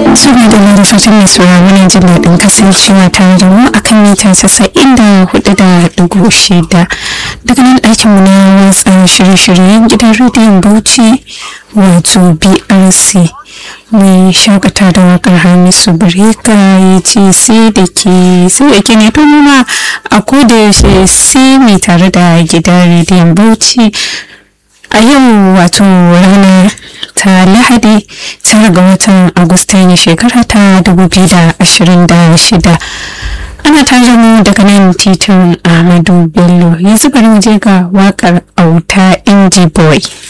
suna da mai fatan mai sauraro na jin daɗin kasancewa tare da mu akan mita casa'in da hudu da ɗigo shida daga nan ɗakin mu na watsa shirye-shiryen gidan rediyon bauchi wato brc mai shakata da wakar hamisu bireka ya ce sai da ke sai da ke ne to nuna a koda yaushe sai mai tare da gidan rediyon bauchi a yau wato ranar ta lahadi tara ga watan agusta ne shekara ta 2026 ana tare mu daga nan titin ahmadu bello yanzu bari mu je ga wakar auta inji boy